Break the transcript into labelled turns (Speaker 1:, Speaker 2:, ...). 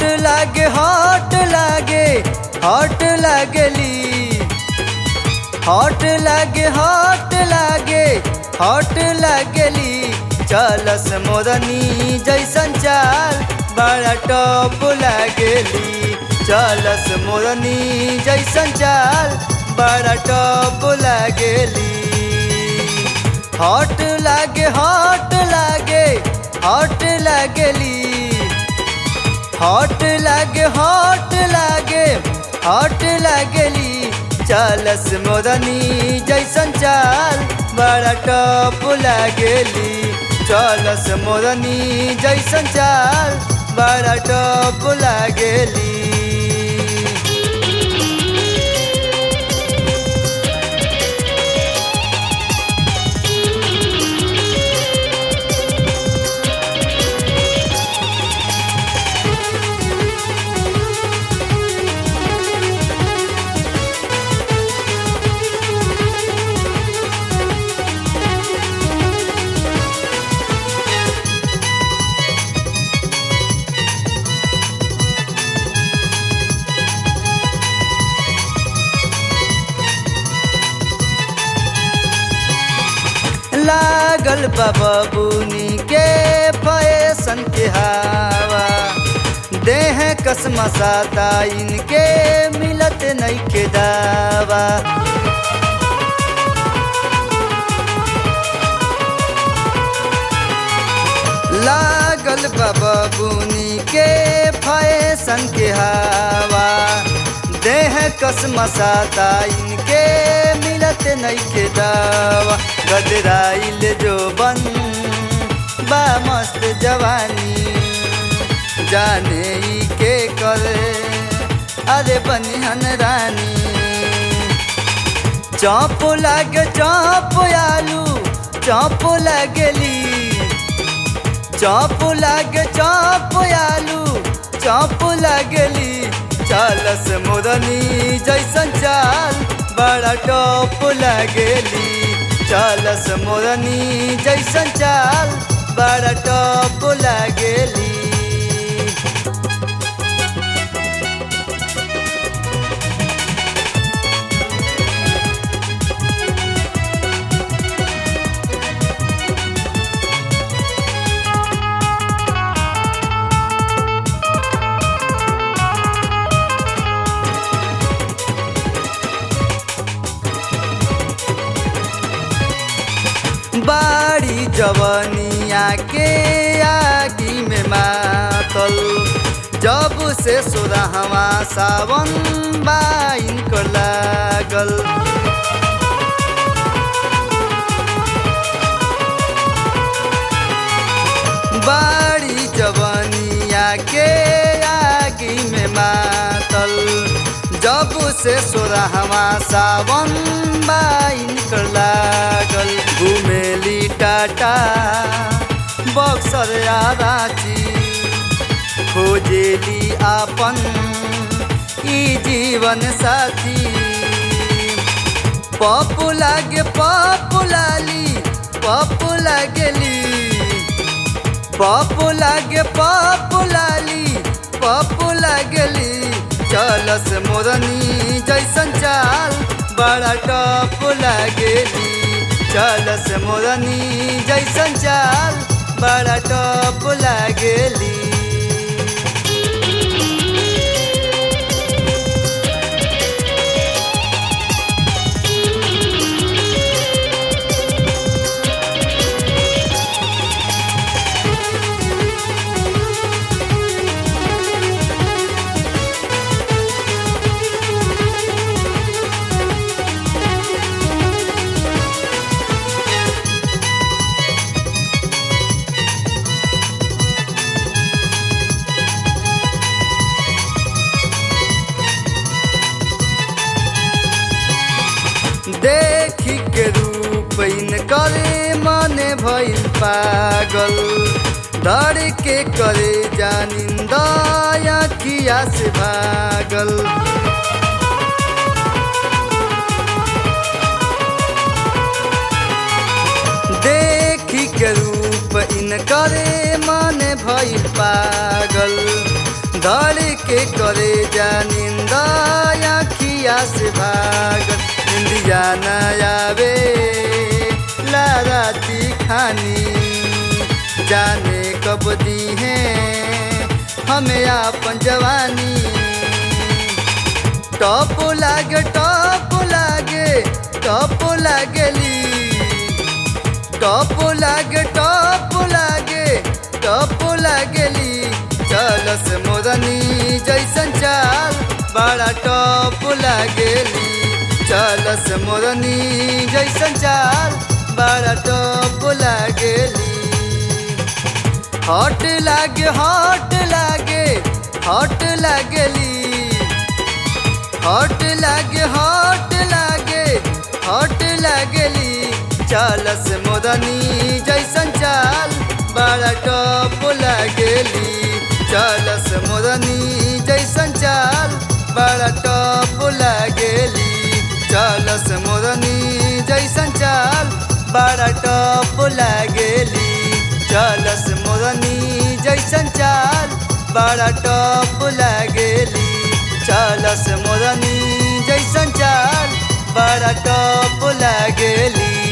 Speaker 1: लागे हॉट लागे हॉट लागली हॉट लागे हॉट लागे हॉट लागली चलस मोरनी जैसन चाल बड़ा टॉप लागली चलस मोरनी जैसन चाल बड़ा टॉप लागली हॉट लागे हॉट लागे हॉट लागली हॉट लागे हॉट लागे हॉट लागली चलस मोरनी जैसन चाल बड़ा टॉप लागली चलस मोरनी जैसन चाल बड़ा टॉप लागली लागल बबूनी के फैशन के हवा देह कसमसाता इनके मिलत नहीं के दावा लागल बबूनी के फैशन के हवा देह कसमसाता इनके मिलत नहीं के दावा गदराइल जो बन बा मस्त जवानी जाने ई के करे अरे बनिहन रानी चौप लागे चौप आलू चौप लगली चौप लागे चौप आलू चौप लगली चलस मुरनी जैसन चाल बड़ा टॉप लगली चलस मोरनी जैसन चाल बड़ा टॉप लागेली बाड़ी जवनिया के आगी में मातल जब से सोरहवा सावन बाइन को लागल बाड़ी जवनिया के आगी में मातल जब से सोरहवा सावन बाइन को लागल घुमेली टाटा बक्सर रांची खोजेली आपन ई जीवन साथी पप्पू लागे पप्पू लाली पप्पू लागली पप्पू लागे पप्पू लाली पप्पू लागली चलस मोरनी जैसन चाल बड़ा टप लागेली चलस मोरनी जैसन चाल बड़ा टप लागेली देखी के रूप इनकर मने भइल पागल डर के करे जानिंदा अखिया से भागल देखी के रूप इनकर मन भइल पागल धर के करे जा निंदा अखिया से भागल निंदिया न आवे लाराती खानी जाने कब दी है हमें आपन जवानी टॉप लागे टॉप लागे टॉप लागली टॉप लागे टॉप लागे टॉप लागली चलस मोरनी जैसन चाल बड़ा टॉप लागली चलस मोरनी जैसन चाल बड़ा टॉप लागली हॉट लागे हॉट लागे हॉट लागली हॉट लागे हॉट लागे हॉट लागली चालस मोदनी जैसन चाल बड़ा टॉप लागली चालस मोदनी जैसन चाल बड़ा टॉप लागली चालस मोदनी जैसन चाल बड़ा टॉप लागली चालस मोदनी जैसन चाल बड़ा टॉप लागली चालस मोरनी जैसन चाल बड़ा टॉप लागेली